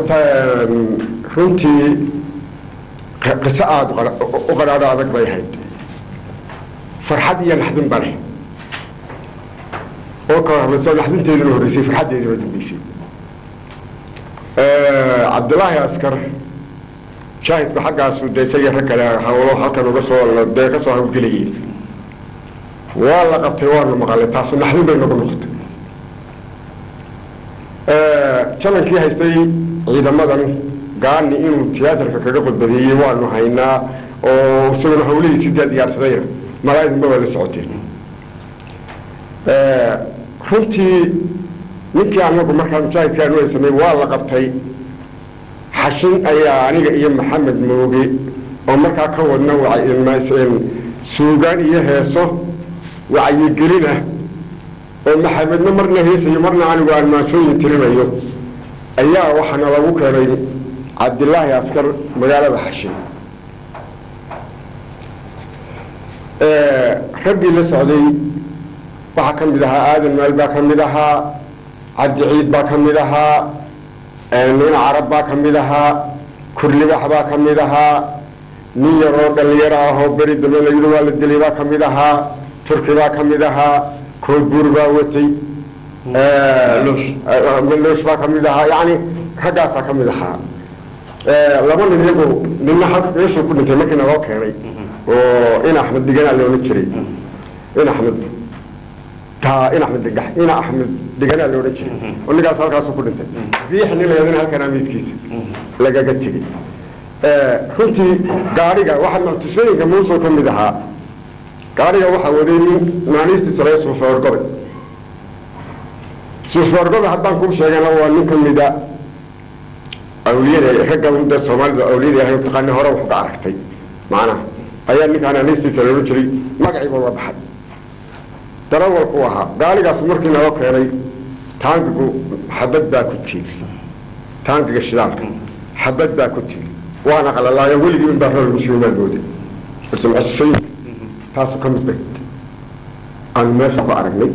horta runtii qiso aada u qadhaadho adag bay ahayd farxad iyo naxdin ba leh oo kala horeyso naxdinteeduna horreysay farxaddeeduna dambeysay cabdilaahi askar shaahidku xaggaasu dee isagii rag kale hawlo halkan uga soo dee ka soo hawlgelayeen waa la qabtay waanu maqalay taasu naxdin bay nagu noqotay jalankii haystay ciidamadan gaani inuu tiyaatarka kaga qodbadeeyey waanu haynaa oo isaguna hawlihiisii dee diyaarsadayna malaa'idinba waa la socoteen runtii ninkii anagu markaa mujaahidkaanu haysanay waa la qabtay xashin ayaa aniga iyo maxamed mooge oo markaa ka wadna suugaan iyo heeso wacyigelina oo maxamedna marna heesayo marna anigu aan maansooyin tirinayo ayaa waxaana lagu keenay cabdilaahi askar magaalada xashin raggii la socday waxaa ka mid ahaa aadan maal baa ka mid ahaa cabdi ciid baa ka mid ahaa nin carab baa ka mid ahaa kurlibax baa ka mid ahaa nin yaroo dhalinyaro ahoo beri dambe layidhi waa la dilay baa ka mid ahaa turki baa ka mid ahaa koodbuur baa watay maloosh baa ka mid ahaa yacni raggaasaa ka mid ahaa laba nin iyagu ninna meeshuu ku dhintay markiina loo keenay oo in axmed diganaa loola jiray in axmed ta in axmed digax in axmed diganaa loola jiray oo ninkaas halkaasu ku dhintay riix nin layadana halkan amiidkiisa lagaga tegey runtii gaadhiga waxaa maltusooyinka muusoo ka mid ahaa gaadhiga waxaa waday nin naaniistiisa laga suufoorgobe suufoorgobe haddaan kuu sheegana waa nin ka mida awliyada ragga da soomaalida awliyada ahay taqaani hore wax ka aragtay macnaha ayaa ninkaan naaniistiisa loola jiray magaciiba la baxay darawalku ahaa gaaligaas markii naloo keenay taangigu xabad baa ku tiiri taangiga shidaalka xabad baa ku tiiri waana qalalaayo weligii in baa rool muslimaadooda balsemcesooyinka taasu ka mid bayd aanu meesha ku aragnay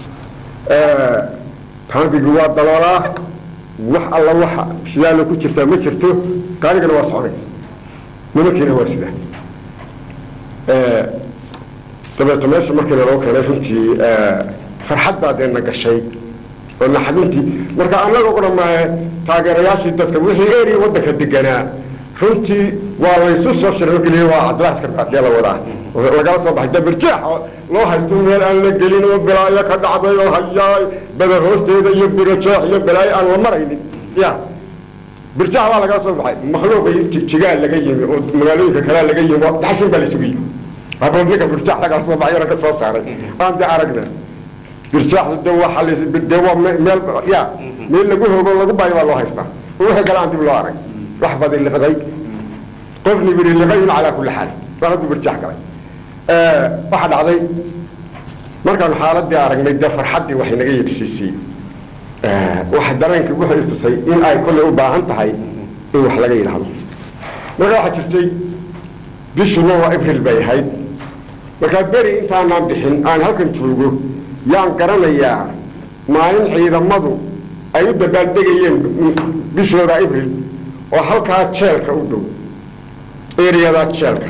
taangigu waa daloolaa wax alla waxa shidaalo ku jirtaa ma jirto gaaligana waa socday nimankiina waa sidaa dabeeto meesha markii naloo keenay runtii farxad baa dee na gashay oo naxdintii marka annaga u dhamaaye taageerayaashii dadka wixii eri waddanka deganaa runtii waa laysu soo shirogeliye waa cabdillahi askar baatiya la wadaa lagala soo baxay dabirjeex loo haysto meel aan la gelin oo balaayo ka dhacday oo hayaay bada hoosteeda iyo birajeex iyo balaayo aan la maraynin ya birjax baa lagala soo baxay makhluuqii jigaal laga yimi oo magaalooyinka kalea laga yimi daxshin baa laysugu yimi haddoo ninka birjax lagala soo baxay ka soo saaray aan de aragna birjaaxdu de waa de waa meel ya meel lagu hoogo lagu baayo baa loo haystaa wixii kale aan dib loo arag wax badi liqday qof nibiri liqayun calaa kulli xaal waa hadduu birjax galay waxaa dhacday markaanu xaaladii aragnay dee farxaddii waxay naga yeedhsiisay waxa dareenkii wuxuu itusay in ay kolley u baahan tahay in wax laga yidhaahdo marka waxaa jirtay bishuna waa abril bay ahayd markaa beri intaanaan bixin aan halkan joogo yaan garanayaa maalin ciidamadu ay u dabaaldegayeen bishooda abril oo halkaa jeelka u dhow eriyada jeelka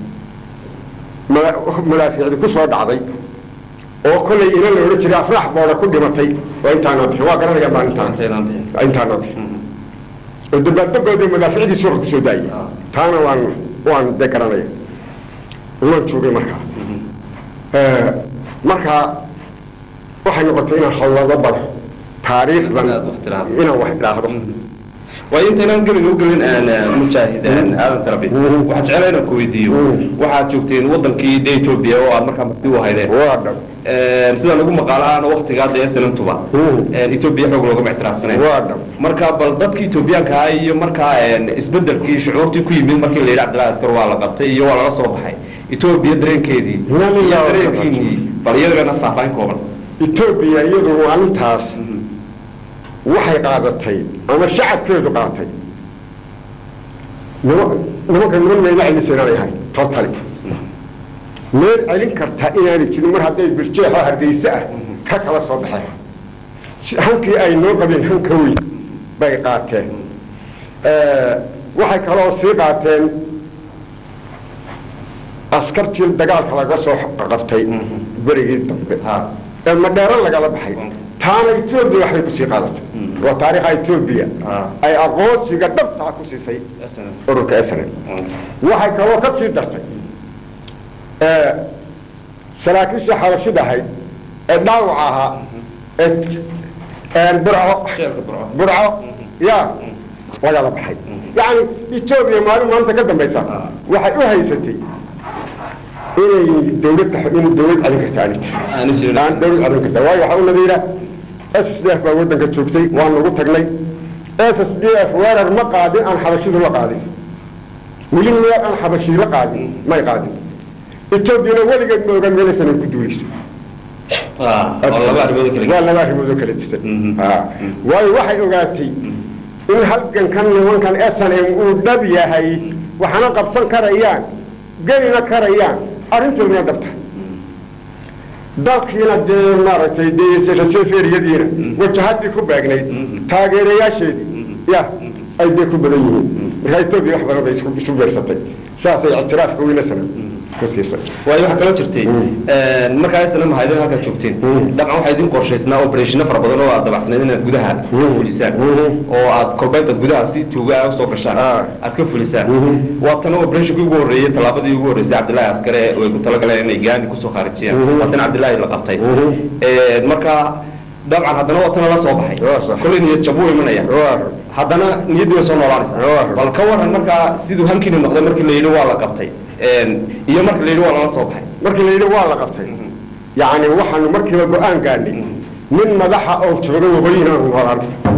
madaafiicdi ku soo dhacday oo kollay ina la odhan jiray afrax booda ku dhimatay oo intaanaan bixin waa garanaya maalintaan intaanaan bixin oo dabaaldegoodii madaaficdii suuqa kusoo daayay taana waan waan de garanaya waan joogay markaa markaa waxay noqotay inaan hawlado bado taariikhdan inaan wax idhaahdo waayo intaynaan gebiga u gelin mujaahid aadan tarabi waxaan jeclaa inaan ku weydiiyo waxaad joogteen wadankii de etoobiya oo aad markaa marti u haydeen waa dhab sida lagu maqaalaana waktigaa dee sanantuba etoobiya xoog loogama ictiraafsanayn waa dhab marka bal dadkii etoobiyaanka ahaa iyo markaa isbedelkii shucuurtii ku yimid markii la yidhi cabdillahi askar waa la qabtay iyo waa lala soo baxay etoobiya dareenkeedii iyo dareenkiinii bal iyagana faahfaahin kooban etoobiya iyadu maalintaas waxay qaadatay ama shacabkeedu qaatay nimanka niman mayla celisan aanay ahay totally meel celin karta inaanay jirin mar hadday birjeexoo hargeyse ah ka kala soo baxeen hankii ay noo qabeen hanka weyn bay qaateen waxay kaloo sii qaateen askartii dagaalka laga soo qabtay berigii dambe ee madheero lagala baxay taana etoobiya waxbay kusii qaadatay waa taariikha etoobiya ay aqoonsiga dhabtaa ku siisay ururka snl waxay kaloo ka sii dartay saraakiishii xabashida ahayd ee dhaawac ahaa ee burco burco ya lagala baxay yani etoobiya maalin maanta ka dambaysa waxay u haysatay inay dawlad in dawlad celin karta aani jirin aan dawlad celin karta waayo waxaa u nadiira s s d f baa waddanka joogtay waan ugu tagnay s s d f weerar ma qaadin aan xabashidu la qaadin weli meel aan xabashii la qaadin may qaadin etoobiyana weligeed ma ogaan meelaysan ay ku duulayso waa laba arrimood oo kala disan waayo waxay ogaatay in halgankan nimankan s n m uu dhab yahay waxaana qabsan karayaan gelina karayaan arrintooduna dhab tahay dalkiina dee maaragtay deseferiyadiina wajahadii ku beegnayd taageerayaasheedii ya ay dee ku badan yihiin markaa etoobiya wax badan bay isu beersatay saasay ictiraafka weynasana ku siisay waayo waxaa kaloo jirtay markaa isna mahadin halkaa joogteen dabcan waxaa idin qorshaysnaa operationa fara badan oo aad dabacsanayd inaad gudaha ka fulisaan oo aad kolbeynta gudaha si tuuga ah usoo gashaan aad ka fulisaan waa tana operationkii ugu horreeyey tallaabadii ugu horreysay cabdillahi askare ay ku talagaleen inay gaani kusoo khaarijiyaan waa tan cabdillahi la qabtay marka dabcan haddana waa tana la soo baxay kolley niyad jab u imanaya haddana niyaddii way soo noolaanaysaa bal ka waran markaa siduu hankiini noqday markii la yidhi waa la qabtay iyo marka la yidhi waa lala soo baxay markii la yidhi waa la qabtay yacni waxaanu markiiba go-aan gaadhnay nin madaxa oo jooga waqooyi inaanu noolaan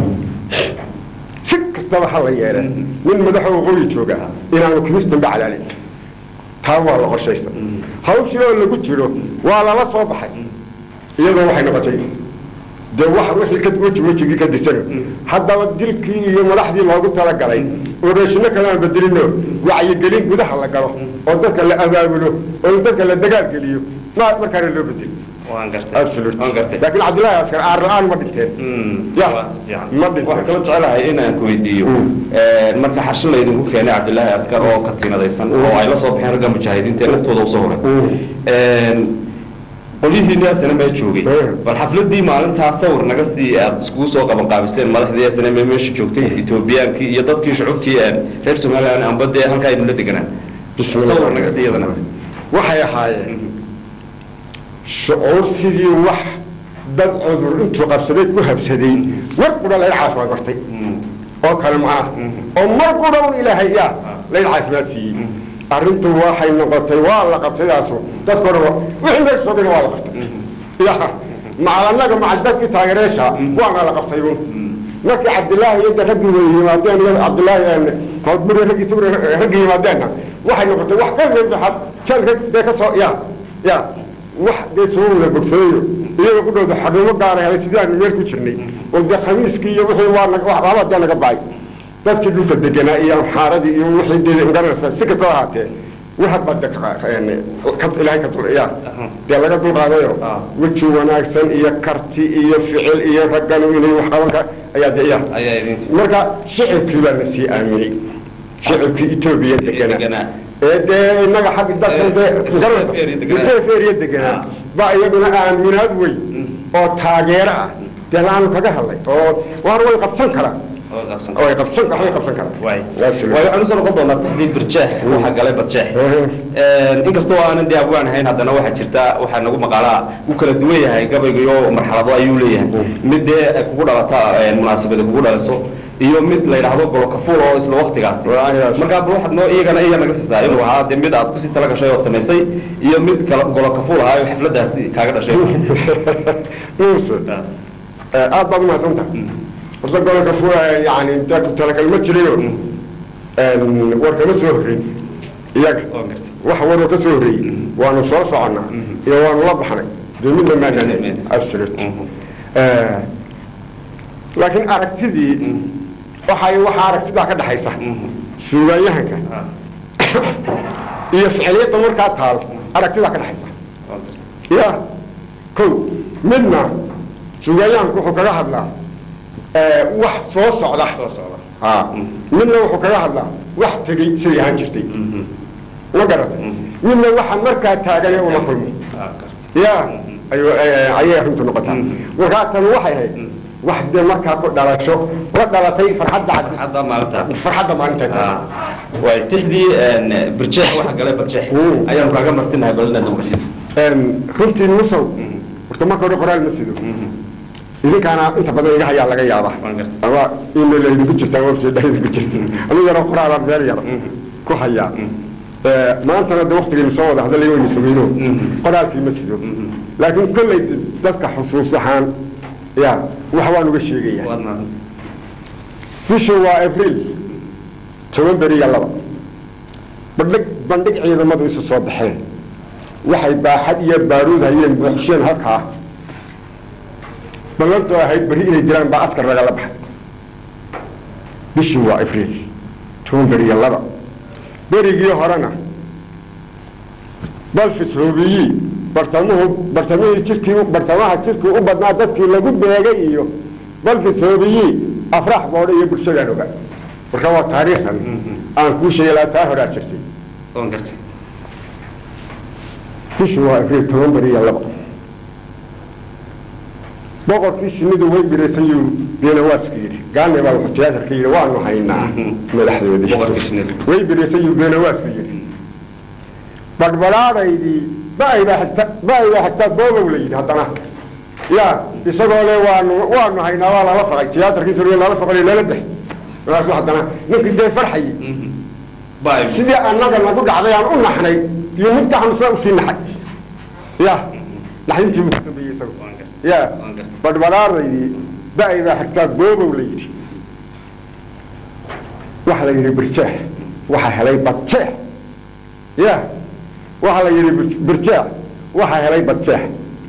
si kastaba ha la yeele nin madaxa waqooyi jooga inaanu kimistanba calaalin taa waa la qorshaysta hawshii oo lagu jiro waa lala soo baxay iyadoo waxay noqotay dee wax wixii ka weji wejigii ka disano haddaba dilkii iyo madaxdii loogu talagalay oreeshino kale aan bedelino wacyigelin gudaha la galo oo dadka la abaabulo oo dadka la dagaal geliyo ma markaana loo bedel laakiin cabdillahi askar aar la-aan ma dhinteen ya ma dhinteen waxaan kala jecelahay inaan ku weydiiyo marka xarshin laydinku keenay cabdillaahi askar oo ka tiinadaysan oo ay la soo baxeen ragga mujaahidiinta ee naftooda usoo horay qolyihiini asana mee joogay bal xafladii maalintaa sawir naga sii aad iskugu soo qaban qaabiseen madaxdii asana mee meesha joogtay etoobiyaankii iyo dadkii shucubtii reer somaliland amba dee halkaa idinla deganaa sawir naga sii iyadana waxay ahaayeen shucuur sidii wax dad cudur intuu qabsaday ku habsaday war qudha layn caafimaad bartay oo kale macnaha oo mar qudha un ilaahay yaa layn caafimaad siiyey arrintu waxay noqotay waa la qabtadaasu dadka odhan wixii meesha soogana waa la qabtay ya macal annaga macal dadkii taageereesha waana la qabtay un markii cabdillaahi iyo raggii way yimaadeen iyo cabdillaahi koodburi raggii sugri raggii yimaadeenna waxay noqotay wax ka weynbaxad jeelka dee ka soo ya ya wax dee soo wada bogsadayo iyaga ku dhowda xarumo gaara helay sidii aanu meel ku jirnay oo dee khamiiskii iyo wixii waa waxbaaba dee naga bacay dadkii dhulka deganaa iyo amxaaradii iyo wixii dee garanaysa si kastaba ahaatee waxad baa de ilaahay ka dul ya dee laga dulqaadayo weji wanaagsan iyo karti iyo ficil iyo ragganu inay wax qaban ka ayaa de ya marka shicibkii baa na sii aaminay shicibkii etoobiya deganaa ee dee inaga xagga dadkan dee seeferiya deganaa baa iyaduna aaminaad weyn oo taageero ah dee laanu kaga hadlay oo waar way qabsan karaan way qabsan waxay qabsan karaan waayo waxaan usoo noqon doonaa taxdiid barjeex waxa galay barjeex inkastoo aanan dee abwaan ahayn haddana waxaa jirta waxaa nagu maqaalaa uu kala duwan yahay gabayga iyo marxalado ayuu leeyahay mid dee ay kugu dhalata munaasabada kugu dhaliso iyo mid la yidhaahdo golokafuul oo isla waktigaasi markaa bal waxaad noo iyagana iya naga siisaa inuu ahaa dee mid aad kusii tala gashay ood samaysay iyo mid kala golokafuul ahaa oo xafladaasi kaaga dhashay aad baad umahadsan tahay horta gobolka fula yani intaa ku talagal ma jirayo war kama soo horreyn iyaga wax waroo ka soo horreeyey waanu soo soconnaa iyo waanu la baxnay dee midna maanaan absolute laakiin aragtidii waxay waxaa aragtidaa ka dhaxaysa suugaanyahanka iyo ficiliyadda markaa taal aragtidaa ka dhaxaysa ya ko midna suugaanyahanku wuxuu kaga hadlaa wax soo socda ah midna wuxuu kaga hadlaa wax tegey siday ahaan jirtay ma garatay midna waxa markaa taagane uma kulmo ya ayuu ayay arrintu noqotaa markaa tan waxay ahayd wax dee markaa ku dhalasho la dhalatay farxadda hadda maalinta farxadda maalinta way tixdii birjeex waxa galay barjeex Mm. ayaanu kaaga martinahay bal inaad noqotiiso runtii musow horta marka hore qoraal ma sido idinkaana inta badan iga hayaa laga yaaba Waan gartay. ama email idinku jirta ama website idinku jirta anigu yaroo qoraalaan meel yar ku hayaa Eh, maantana de waktigaynu soo wada hadalay waynu sugayno qoraalkii ma sido laakiin kolley dadka xusuus ahaan ya wax waan uga sheegaya waad mahadsan bishu waa abriil toban beri iyo laba bandhig bandhig ciidamadu isu soo baxeen waxay baaxad iyo baaruud hayeen buuxsheen halkaa ballantoo ahayd berri inay dilaan baa askar lagala baxay bishii waa abriil toban beri iyo laba berigii horena balfis hoobiyii bartamuhu bartamihii jirkii bartamaha jirkii u badnaa dadkii lagu beegay iyo balfis hoobiyii afrax boodho iyo bulshadaan oga marka waa taariikhdan aan kuu sheegay laa taa horaa jirtay waan gartay bishii waa abriil toban beri iyo laba boqorkii shinnidu way biraysayuu beenawaaska yidhi gaane baa wuxuu tiyaatarka yidhi waanu haynaa madaxdoodii Boqorkii shinnida. way biraysayuu beenawaaska yidhi badhbadhaadaydii ba'aybaa xigta ba'aybaa xigtaa boobow la yidhi haddana ya isagoo le waanu waanu haynaa waa lala faqay tiyaatarkiisa lala faqay lala dex markaasu haddana ninkii dee farxayay bye sidii annaga nagu dhacday aan u naxnay iyo miftaxnu saa usii naxay ya naxdintii buu ka dambeeyey isagu waan gartay ya waan gartay badhbadhaardaydii ba'ay baa xigtaa boobow la yidhi waxa la yidhi birjeex waxa helay badjeex ya waxa la yidhi bir- birjeex waxa helay badjeex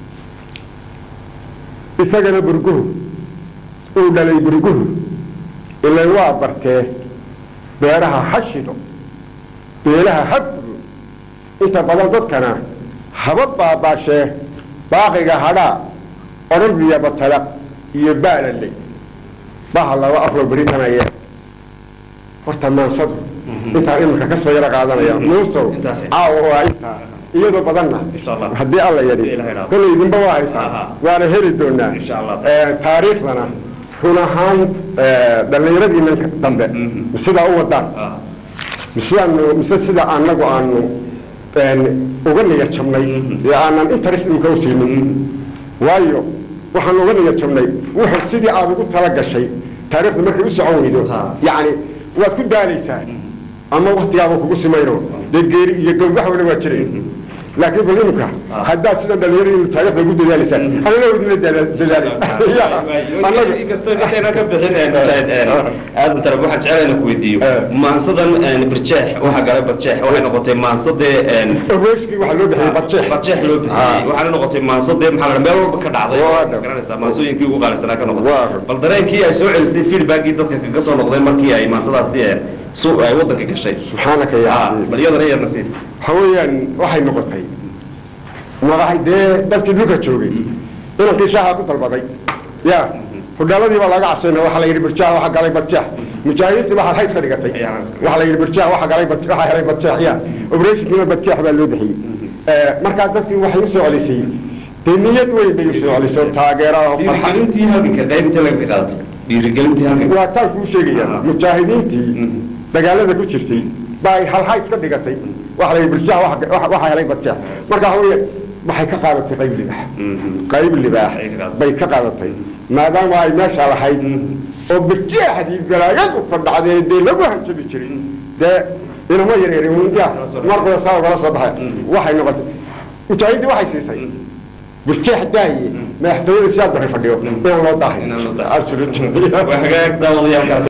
isagana burguhu uu dhalay burguhu ilan waa bartee beeraha ha shido beelaha ha gudo inta badan dadkana haba baabaashee baaqiga hadhaa orolbiya batalaq iyo baalaley baha laba afro beritanaya horta maansadu intaan iminka ka soo yaro qaadanaya muusow Intaas. caawa waa intaa iyadoo badanna Insha Allah. haddii alla yadhi Ilaahay raaco. kolley idinba waa haysaan Aha. waana heli doonaa Insha Allah. Eh, taariikhdana run ahaan eh, dhallinyaradiina dambe sidaa u wadaan ah sidaanu mise sida anagu aanu een, uga niyad jabnay ee aanan interest imka u siinin waayo waxaan uga niyad jabnay wuxuu sidii aad ugu tala gashay taariikhda markay u socon weydo Ha. yacni waad ku daalaysaa ama waktigaaba kugu simayno dee geeri iyo gowgaxwana waa jiray laakiin bal imika haddaad sidan dhalinyaro inu taariikhda ugu dadaalaysaan anana idinla dadaali annaga inkastoo intayna ka bixin aadan tarab waxaan jeclayna ku weydiiyo Eh. maansadan birjeex waxa galay badjeex waxay noqotay maansadee ogeeshkii waxaa loo bixiyey badjeex badjeex loo bixiyey Ah. waxaana noqotay maasadee maxaa la meel walba ka dhacday Waa dhab. garanaysaa maansooyinkii ugu qaalisanaa ka Waa noqotay dhab. bal dareenkii ay soo celisay feedbackii dadka kaga soo noqdeen markii ay maansadaasi ee su ay waddanka gashay subxaanaka ya Ah, cadiim bal iyadana yar nasiib waxa weeyaan waxay noqotay madaxay dee dadkii dhulka joogay inankii shaaha ku dalbaday ya hudhaaladii baa laga cabsayna waxaa la yidhi birjaha waxa galay badjax mujaahidiintii baa halhays ka dhigatay Ya. waxaa la yidhi birjaha waxa galay bad- waxa helay badjax ya operatiinkiina badjax baa loo bixiyey Eh, markaa dadkii waxay u soo celisay dee niyad weyn bay u soo celisay oo taageera oo farxad dhiirigelintii halganka qaybinta laga qaadato dhiirigelintii halganka waa taan kuu sheegaya Ah. mujaahidiintii dagaalada ku jirtay baa ay halhays ka dhigatay waxa la yidhi birjaha waxa- waxa waxa helay badjax marka waxa weeye waxay ka qaadatay qayb libax qayb libaax Ay ka qaadatay. bay ka qaadatay maadaama ay meesha lahayd oo birjeexdii galaayadu ka dhacdee dee lagu hanjabi jiray dee inama yareeri ya markooda saa ogala soo baxay waxay noqotay mujaahiddii waxay siisay birjeex daaye madaxtooyada siyaad baray fadhiyo inaan loo daahay Inaan loo daahay. Absolutely. waa hagaag daawadayaalkaas